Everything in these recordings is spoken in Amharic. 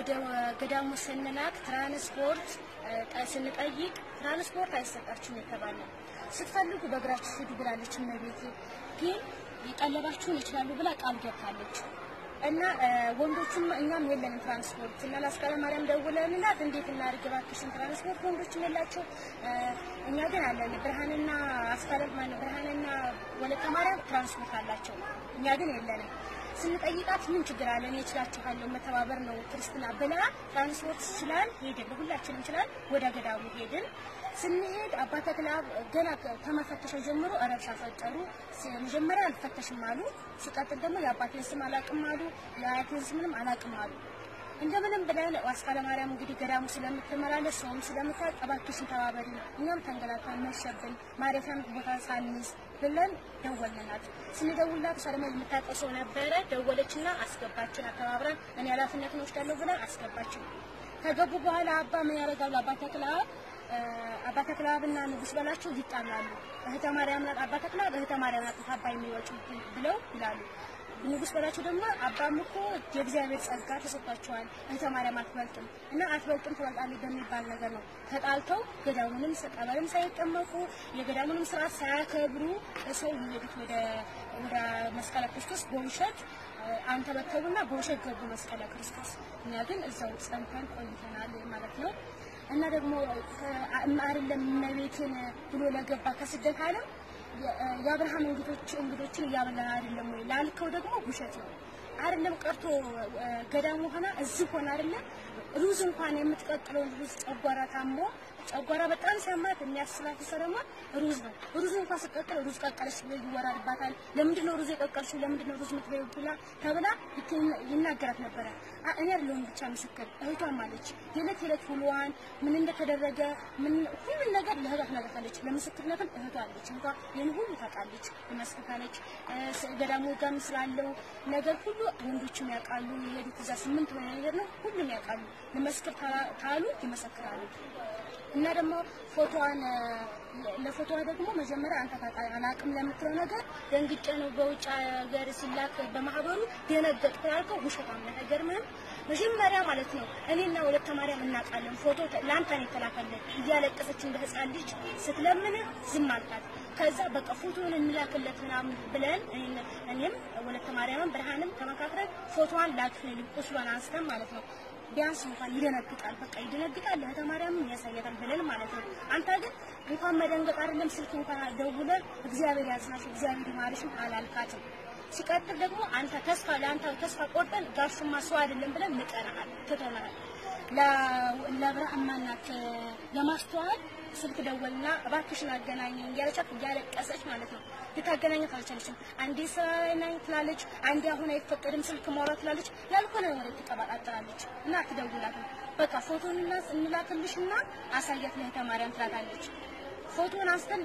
ወደ ገዳሙ ስንላክ ትራንስፖርት እ፣ ስንጠይቅ ትራንስፖርት አይሰጣችሁም የተባለ ስትፈልጉ በእግራችሁ ሂዱ ብላለች እመቤቴ። ግን ሊቀለባችሁን ይችላሉ ብላ ቃል ገብታለች። እና እ፣ ወንዶቹም እኛም የለንም ትራንስፖርት እና ለአስካለ ማርያም ደውለንላት እንዴት እናድርግ እባክሽን ትራንስፖርት ወንዶችም የላቸው እ፣ እኛ ግን አለን ብርሃንና አስካለ ማነው ብርሃንና ወለተ ማርያም ትራንስፖርት አላቸው እኛ ግን የለንም ስንጠይቃት ምን ችግር አለ እኔ እችላችኋለሁ መተባበር ነው ክርስትና ብላ ትራንስፖርት ይችላል ሄድን ሁላችንም ይችላል ወደ ገዳሙ ሄድን ስንሄድ አባ ተክለ አብ ገና ከመፈተሻው ጀምሮ ረብሻ ፈጠሩ። ሲ- መጀመሪያ አልፈተሽም አሉ። ሲቀጥል ደግሞ የአባቴን ስም አላቅም አሉ፣ የአያቴን ስምንም አላቅም አሉ። እንደምንም ብለን አስካለ ማርያም እንግዲህ ገዳሙ ስለምትመላለስ ሰውም ስለምታውቅ እባክሽን ተባበሪ፣ እኛም ተንገላታን መሸብን ማረፊያም ቦታ ሳንይዝ ብለን ደወልናት። ስንደውልላት እሷ ደግሞ የምታውቀው ሰው ነበረ። ደወለችና አስገባችን። አተባብረን እኔ ኃላፊነትን ወስዳለሁ ብለን አስገባችን። ከገቡ በኋላ አባ ምን ያደርጋሉ? አባ ተክለ አብ እ፣ አባ ተክለ አብና ንጉስ በላቸው ይጣላሉ። እህተ ማርያም ናት አባ ተክለ አብ እህተ ማርያም ናት አባ የሚወጡ ብለው ይላሉ። ንጉስ በላቸው ደግሞ አባም እኮ የእግዚአብሔር ጸጋ ተሰጥቷቸዋል እህተ ማርያም አትበልጥም እና አትበልጥም ትበልጣለች በሚባል ነገር ነው ተጣልተው ገዳሙንም ቀበልም ሳይጠመቁ የገዳሙንም ስርዓት ሳያከብሩ ሰው የሚሄዱት ወደ ወደ መስቀለ ክርስቶስ በውሸት እ፣ አንተበተቡና በውሸት ገቡ መስቀለ ክርስቶስ። እኛ ግን እዛው ጸንተን ቆይተናል ማለት ነው። እና ደግሞ አይደለም እመቤቴን ብሎ ለገባ ከስደት ዓለም የ- የአብርሃም እንግዶች እንግዶችን እያበላን አይደለም ወይ ላልከው ደግሞ ውሸት ነው። አይደለም ቀርቶ እ፣ ገዳሙ ሆና እዚህ ሆና አይደለም ሩዝ እንኳን የምትቀቅለውን ሩዝ ጨጓራ ታሞ ጨጓራ በጣም ሲያማት የሚያስላት ሰው ደግሞ ሩዝ ነው። ሩዝ እንኳን ስቀቅል ሩዝ ቀቀለች ብሎ ይወራድባታል። ለምንድን ነው ሩዝ የቀቀልሽው? ለምንድን ነው ሩዝ የምትበይው? ብላ ተብላ ይት- ይናገራት ነበረ። አ- እኔ አይደለሁም ብቻ ምስክር፣ እህቷም አለች። የዕለት የዕለት ውሎዋን ምን እንደተደረገ ምን ሁሉን ነገር ለእህቷ ትነግራታለች። ለምስክርነትም እህቷ አለች። እህቷ ይህን ሁሉ ታውቃለች፣ ትመስክታለች። እ፣ ስ- ገዳሙ ጋርም ስላለው ነገር ሁሉ ወንዶችም ያውቃሉ። የሄዱት እዛ ስምንት ሆነ ነገር ነው፣ ሁሉም ያውቃሉ። ልመስክር ታላ- ካሉ ይመሰክራሉ። እና ደግሞ ፎቶዋን እ፣ ለፎቶዋ ደግሞ መጀመሪያ አንተ ታውቃለህ አላውቅም ለምትለው ነገር ደንግጬ ነው በውጭ ሀገር ሲላክ በማህበሩ ደነገጥኩ ያልከው ውሸታም ነህ። አይገርምህም? መጀመሪያ ማለት ነው እኔና ወለተ ማርያም እናውቃለን። ፎቶ ተ- ለአንተ ነው የተላከልን። እያለቀሰች እንደ ህፃን ልጅ ስትለምን ዝም አልካት። ከዛ በቃ ፎቶውን እንላክለት ምናምን ብለን እኔን- እኔም ወለተ ማርያምም ብርሃንም ተመካክረን ፎቶዋን ላክልን ቁስሏን አንስተን ማለት ነው ቢያንስ እንኳን ይደነግጣል። በቃ ይደነግጣል። እህተ ማርያምም ያሳያታል ብለን ማለት ነው። አንተ ግን እንኳን መደንገጥ አይደለም ስልክ እንኳን ደውለን እግዚአብሔር ያጽናሽ፣ እግዚአብሔር ይማርሽም አላልካትም። ሲቀጥል ደግሞ አንተ ተስፋ ለአንተ ተስፋ ቆርጠን ጋሽማ ሰው አይደለም ብለን ንቀናሃል፣ ትተናሃል። ለብርሃን ማናት ለማስተዋል ስልክ ደወልና እባክሽን አገናኘኝ እያለቻት እያለቀሰች ማለት ነው። ልታገናኘት አልቻለችም። አንዴ ስራ ላይ ነኝ ትላለች፣ አንዴ አሁን አይፈቀድም ስልክ ማውራት ትላለች። ያልሆነ ወሬ ትቀባጣጥራለች እና አትደውላትም። በቃ ፎቶን እንላክልሽና አሳያት ለእህተ ማርያም ትላታለች። ፎቶን አንስተን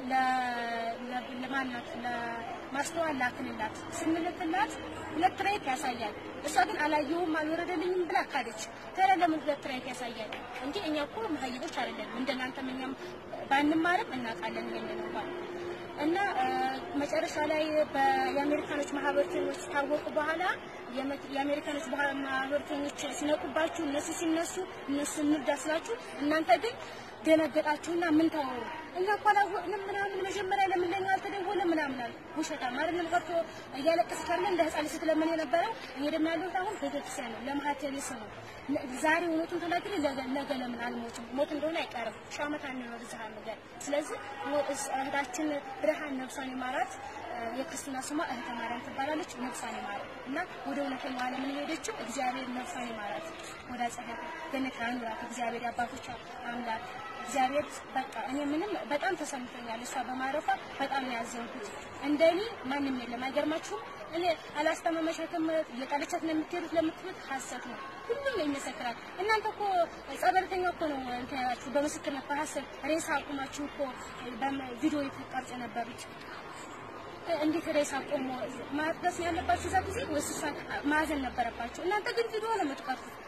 ለማናት ለማስተዋል ላክንላት። ስንልክላት ሁለት ራይት ያሳያል። እሷ ግን አላየሁም አልወረደልኝም ብላ ካደች። ታዲያ ለምን ሁለት ራይት ያሳያል? እንጂ እኛ እኮ መሀይቦች አይደለም። እንደናንተም እኛም ባንማርም እናውቃለን ይሄንን እንኳን እና መጨረሻ ላይ የአሜሪካኖች ማህበርተኞች ታወቁ በኋላ የአሜሪካኖች ማህበርተኞች ሲነቁባችሁ እነሱ ሲነሱ እነሱ እንርዳ ስላችሁ እናንተ ግን ደነገጣችሁና ምን ታወሩ? እኛ እኮ አላወቅንም ምናምን መጀመሪያ ለምን ለኛ አልተደወለም ምናምን አሉ። ውሸታም አይደለም ቀርቶ እያለቀሰች ካለ እንደ ህፃን ስትለምን የነበረው እኔ ደግሞ ያለሁት አሁን ቤተክርስቲያን ነው ለማህተቤ ስም ነው። ዛሬ እውነቱን ተናግሬ ነገ ለምን አልሞትም? ሞት እንደሆነ አይቀርም። ሺህ ዓመት አንኖር እዚህ ነገር። ስለዚህ እህታችን ብርሃን ነፍሷን ይማራት። የክርስትና ስሟ እህተ ማርያም ትባላለች። ነፍሷን ይማራት እና ወደ እውነተኛው ዓለም የሄደችው እግዚአብሔር ነፍሷን ይማራት፣ ወደ ጸሀይ ገነት ያኑራት እግዚአብሔር የአባቶች አምላክ እግዚአብሔር በቃ እኔ ምንም በጣም ተሰምቶኛል። እሷ በማረፏ በጣም ነው ያዘንኩት። እንደኔ ማንም የለም። አይገርማችሁም? እኔ አላስተማመሻትም እየጣለቻት ነው የምትሄዱት ለምትሉት ሀሰት ነው። ሁሉም ይመሰክራል። እናንተ እኮ ጸበልተኛ እኮ ነው እንትን ያላችሁ በምስክርነት በሀሰት ሬሳ አቁማችሁ እኮ ቪዲዮ የተቀርጽ የነበሩት እንዴት ሬሳ ቆሞ ማድረስ ያለባችሁ እዛ ጊዜ ወይስ እሷን ማዘን ነበረባችሁ? እናንተ ግን ቪዲዮ ነው የምትቀርጹት።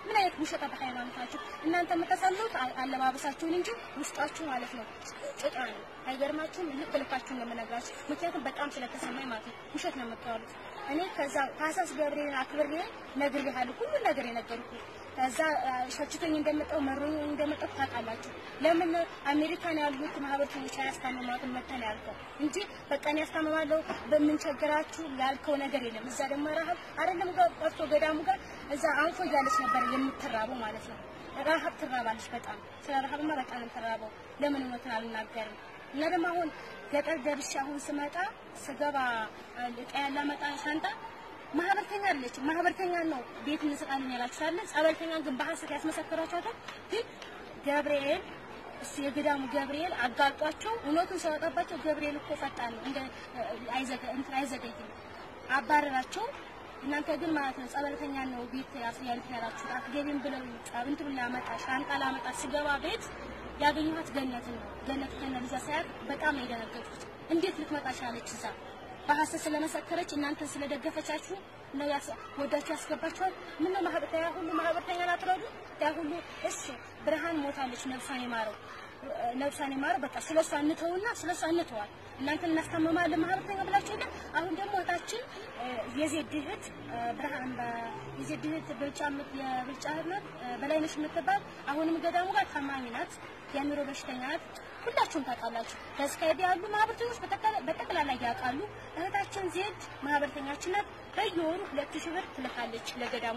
ምን አይነት ውሸት በሃይማኖት ናችሁ እናንተ የምታሳሉት አለባበሳችሁን እንጂ ውስጣችሁ ማለት ነው ጭቃ ነው። አይገርማችሁም? ልክ ልካችሁን ነው የምነግራችሁ። ምክንያቱም በጣም ስለተሰማኝ ማለት ነው። ውሸት ነው የምትዋሉት። እኔ ከዛ ታህሳስ ገብርኤልን አክብሬ ነግሬሃለሁ፣ ሁሉን ነገር የነገርኩህ ከዛ ሸችቶኝ እንደመጣው መሮኝ እንደመጣው ታውቃላችሁ። ለምን አሜሪካን ያሉት ማህበረሰቦች አያስታምማትም መተን ያልከው እንጂ በቃ እኔ ያስታምማለሁ በምን ቸገራችሁ ያልከው ነገር የለም። እዛ ደግሞ ረሀብ አይደለም ጋር ቀርቶ ገዳሙ ጋር እዛ አንፎ እያለች ነበር የምትራበው ማለት ነው። ረሀብ ትራባለች በጣም ስለ ረሀብማ በጣም ነው የምትራበው። ለምን እውነቱን አልናገርም? እና ደግሞ አሁን ገጠር ደርሼ አሁን ስመጣ ስገባ እቃ ያላመጣ ሻንጣ ማህበርተኛ አለች። ማህበርተኛ ነው ቤት እንሰጣለን ያላችኋለ። ጸበልተኛ ግን በሐሰት ያስመሰከራችኋል። ግን ገብርኤል እሱ የገዳሙ ገብርኤል አጋልጧቸው እውነቱን ሲያወጣባቸው ገብርኤል እኮ ፈጣን ነው እንደ አይዘገ እንትን አይዘገይም አባረራቸው። እናንተ ግን ማለት ነው ጸበልተኛ ነው ቤት ያስያልት ያላችሁ አትገቢም ብለው ጸብንት ብላ መጣ ሻንጣ ላመጣ ስገባ ቤት ያገኘኋት ገነት ነው። ገነት ከነ ልጇ ሳያት በጣም ነው የደነገጥኩት። እንዴት ልትመጣ ቻለች እዛ በሐሰት ስለመሰከረች እናንተን ስለደገፈቻችሁ ነው ወዳችሁ ያስገባችኋል። ምን ነው ማህበርተኛ ሁሉ ማህበርተኛ ናትረዱ ያ ሁሉ እሺ፣ ብርሃን ሞታለች፣ ነፍሷን ይማረው ነፍሷን ይማረው። በቃ ስለሷ እንተውና ስለሷ እንተዋል። እናንተን እናስታመማለን ማህበርተኛ ብላችሁ ግን አሁን ደግሞ እህታችን የዜድ እህት ብርሃን የዜድ እህት ብልጫ የብልጫ እህት ናት በላይነሽ የምትባል አሁንም ገዳሙ ጋር ታማሚ ናት፣ የአእምሮ በሽተኛ ናት። ሁላችሁም ታውቃላችሁ። በስካይብ ያሉ ማህበርተኞች በጠቅላላ ያውቃሉ። እህታችን ዜድ ማህበርተኛችን ናት። በየወሩ ሁለት ሺህ ብር ትልካለች ለገዳሙ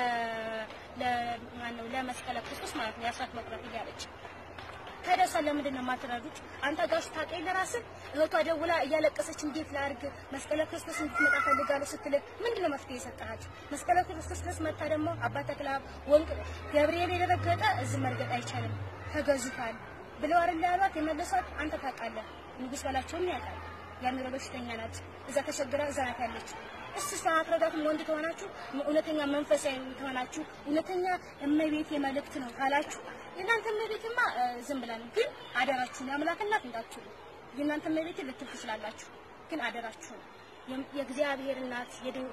ለማነው ለመስቀለ ክርስቶስ ማለት ነው የአስራት መቁረጥ እያለች ከደሳ ለምንድን ነው የማትረዱት? አንተ ጋር ስታውቀኝ ለራስህ እህቷ ደውላ እያለቀሰች እንዴት ላድርግ መስቀለ ክርስቶስ እንድትመጣ ፈልጋለሁ ስትልህ ምንድን ነው መፍትሄ የሰጠሃቸው? መስቀለ ክርስቶስ ድረስ መታ ደግሞ አባ ተክለሃብ ወንቅ ገብርኤል የደረገጠ እዚህ መርገጥ አይቻልም ተገዙታል ብለው አይደል ያሏት የመለሷት። አንተ ታውቃለህ፣ ንጉስ በላቸውም ያውቃል። የአእምሮ በሽተኛ ናት። እዛ ተቸግራ እዛ ናት ያለች። እሱ እሷን አትረዳትም። ወንድ ከሆናችሁ እውነተኛ መንፈሳዊ ከሆናችሁ እውነተኛ እመቤቴ መልእክት ነው ካላችሁ የእናንተ እመቤትማ ዝም ብላ ነው። ግን አደራችሁን የአምላክ እናት እንዳትሉ። የእናንተ እመቤቴ ልትል ትችላላችሁ፣ ግን አደራችሁን የእግዚአብሔር እናት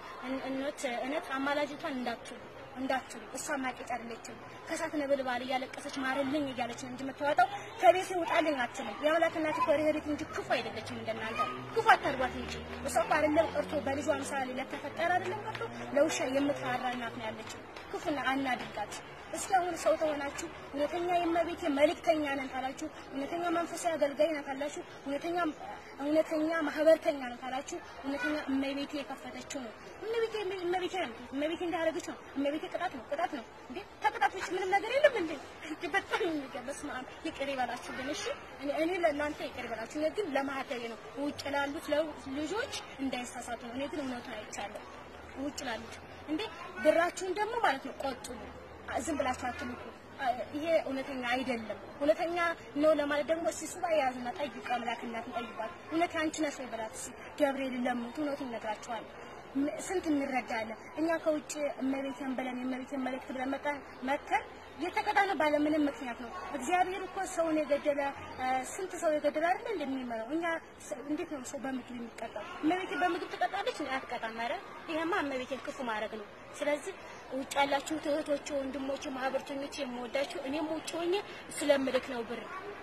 የእነት እነት አማላጅቷን እንዳትሉ እንዳትሉ እሷ ማቄጫ አይደለችም። ከሳት ነበልባል እያለቀሰች ማረልኝ እያለች ነው እንጂ የምትዋጣው ከቤት ውጣልኝ አትልም። የአምላክ እናት እኮ ርህሪት እንጂ ክፉ አይደለችም። እንደናንተ ክፉ አታርጓት እንጂ እሷ እኮ አይደለም ቀርቶ በልጇ ምሳሌ ለተፈጠረ አይደለም ቀርቶ ለውሻ የምትራራ እናት ነው ያለችው። ክፉና አናድርጋት። እስኪ አሁን ሰው ተሆናችሁ እውነተኛ የእመቤቴ መልእክተኛ ነን ካላችሁ፣ እውነተኛ መንፈሳዊ አገልጋይ ነን ካላችሁ፣ እውነተኛ እውነተኛ ማህበርተኛ ነን ካላችሁ፣ እውነተኛ እመቤቴ የከፈተችው ነው። እመቤቴ እመቤቴ ነው። እመቤቴ እንዳደረገች ነው። እመቤቴ ቅጣት ነው ቅጣት ነው እንዴ! ከቅጣት ውጭ ምንም ነገር የለም እንዴ! እንዴ በጣም የሚገርም በስመ አብ ይቅር ይበላችሁ። ግን እሺ እኔ እኔ ለእናንተ ይቅር ይበላችሁ። እኔ ግን ለማህተቤ ነው ውጭ ላሉት ልጆች እንዳይሳሳቱ ነው። እኔ ግን እውነቱን አይቻለሁ። ውጭ ላሉት እንዴ ብራችሁን ደግሞ ማለት ነው ቆጥቡ። ዝም ብላችሁ አትልኩ። ይሄ እውነተኛ አይደለም። እውነተኛ ነው ለማለት ደግሞ እስኪ ሱባኤ ያዙና ጠይቁ። አምላክ እናትን ጠይቋት። እውነት አንቺ ነሽ ወይ በላት እስኪ ገብርኤል ለምኑት። እውነቱን ይነግራችኋል። ስንት እንረዳለን እኛ ከውጭ እመቤቴን ብለን የእመቤቴን መልእክት ብለን መጣን መተን የተቀጣነ ባለ ምንም ምክንያት ነው። እግዚአብሔር እኮ ሰውን የገደለ ስንት ሰው የገደለ አይደል እንደሚመረው እኛ እንዴት ነው ሰው በምግብ የሚቀጣው? እመቤቴ በምግብ ትቀጣለች ነው አትቀጣም። ኧረ ይሄማ እመቤቴን ክፉ ማድረግ ነው። ስለዚህ ውጭ ያላችሁ እህቶቼ፣ ወንድሞቼ፣ ማህበርተኞቼ የምወዳችሁ እኔም ውጭ ሆኜ ስለምልክ ነው ብር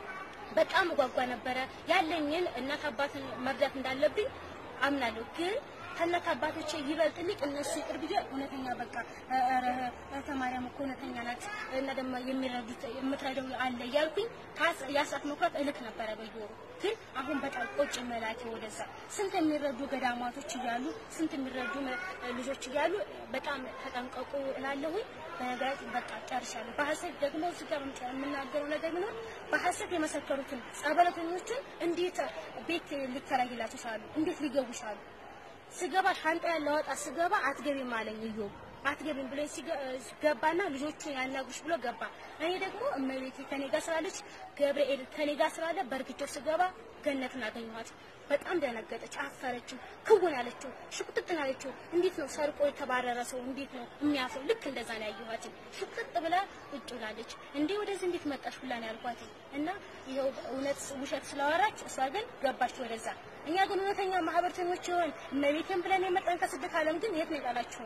በጣም እጓጓ ነበረ። ያለኝን እናት አባትን መርዳት እንዳለብኝ አምናለሁ ግን ከእናት አባቶቼ ይበልጥልኝ እነሱ ይቅር ብዬ እውነተኛ በቃ ኧረ እህተ ማርያም እኮ እውነተኛ ናት እና ደግሞ የሚረዱት የምትረዳው አለ እያልኩኝ የአስራት መኩራት እልክ ነበረ በየወሩ። ግን አሁን በጣም ቆጭ መላኬ ወደዛ ስንት የሚረዱ ገዳማቶች እያሉ ስንት የሚረዱ ልጆች እያሉ በጣም ተጠንቀቁ እላለሁኝ። በነገራችን በቃ ጨርሻለሁ። በሐሰት ደግሞ እዚህ ጋር የምናገረው ነገር ቢኖር በሐሰት የመሰከሩትን ጸበለተኞችን እንዴት ቤት ሊከራይላቸው ቻሉ? እንዴት ሊገቡ ቻሉ? ስገባ ሻንጣ ያለወጣ ስገባ አትገቢም አለኝ እዮብ አትገቢም ብሎ ገባና ልጆቹን ያናጉሽ ብሎ ገባ። እኔ ደግሞ እመቤቴ ከኔ ጋር ስላለች ገብርኤል ከኔ ጋር ስላለ በእርግጫው ስገባ ገነትን አገኘኋት። በጣም ደነገጠች፣ አፈረችው፣ ክውን አለችው፣ ሽቁጥጥን አለችው። እንዴት ነው ሰርቆ የተባረረ ሰው እንዴት ነው የሚያፍረው? ልክ እንደዛ ነው ያየኋት። ሽቁጥጥ ብላ ቁጭ ብላለች። እንዴ ወደዚህ እንዴት መጣሽ ሁላ ነው ያልኳት እና ይኸው እውነት ውሸት ስላወራች እሷ ግን ገባች ወደዛ። እኛ ግን እውነተኛ ማህበርተኞች ይሆን እመቤቴን ብለን የመጣን ከስደት ዓለም ግን የት ነው የጣላችሁን?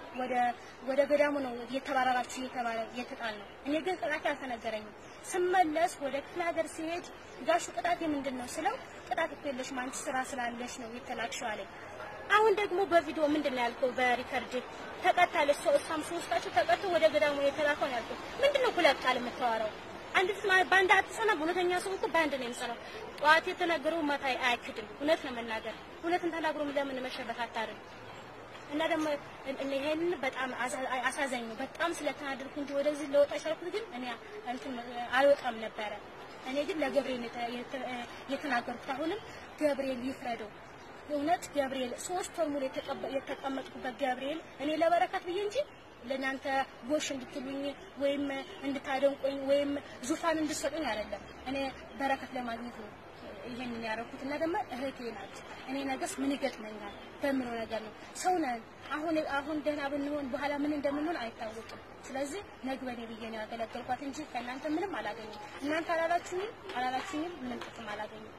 ወደ ወደ ገዳሙ ነው እየተባረራችሁ እየተባለ እየተጣል ነው። እኔ ግን ቅጣቴ አልተነገረኝም። ስመለስ ወደ ክፍለ ሀገር ሲሄድ ጋሹ ቅጣቴ ምንድን ነው ስለው ቅጣት እኮ የለሽም አንቺ ስራ ስላለሽ ነው የተላክሽው አለኝ። አሁን ደግሞ በቪዲዮ ምንድን ነው ያልከው? በሪከርድ ተቀጣለች። ሰው እሷም ሶስታችሁ ተቀጥቶ ወደ ገዳሙ የተላከው ነው ያልከው። ምንድን ነው ሁለት ቃል የምታወራው? አንድ ፍስ ማለት በአንድ አትሰማም። እውነተኛ ሰው እኮ በአንድ ነው የሚሰራው። ጠዋት የተናገረው ማታ አያክድም። እውነት ነው መናገር። እውነትን ተናግሮ ለምን መሸበት አታርም? እና ደግሞ ይሄንን በጣም አሳዛኝ ነው። በጣም ስለተናደድኩ እንጂ ወደዚህ ለወጣ ቻልኩት፣ ግን እኔ እንትን አልወጣም ነበረ። እኔ ግን ለገብርኤል የተናገርኩት አሁንም ገብርኤል ይፍረደው። እውነት ገብርኤል ሶስት ወር ሙሉ የተቀመጥኩበት ገብርኤል እኔ ለበረከት ብዬ እንጂ ለእናንተ ጎሽ እንድትሉኝ ወይም እንድታደንቁኝ ወይም ዙፋን እንድትሰጡኝ አይደለም። እኔ በረከት ለማግኘት ነው ይሄንን ያደረኩት እና ደግሞ እህቴ ናት። እኔ ነገስ ምን ይገጥመኛል በምለው ነገር ነው። ሰው ነን። አሁን አሁን ደህና ብንሆን በኋላ ምን እንደምንሆን አይታወቅም። ስለዚህ ነግበኔ ብዬ ነው ያገለገልኳት እንጂ ከእናንተ ምንም አላገኘም። እናንተ አላላችሁኝም አላላችሁኝም ምንም ጥቅም አላገኘም።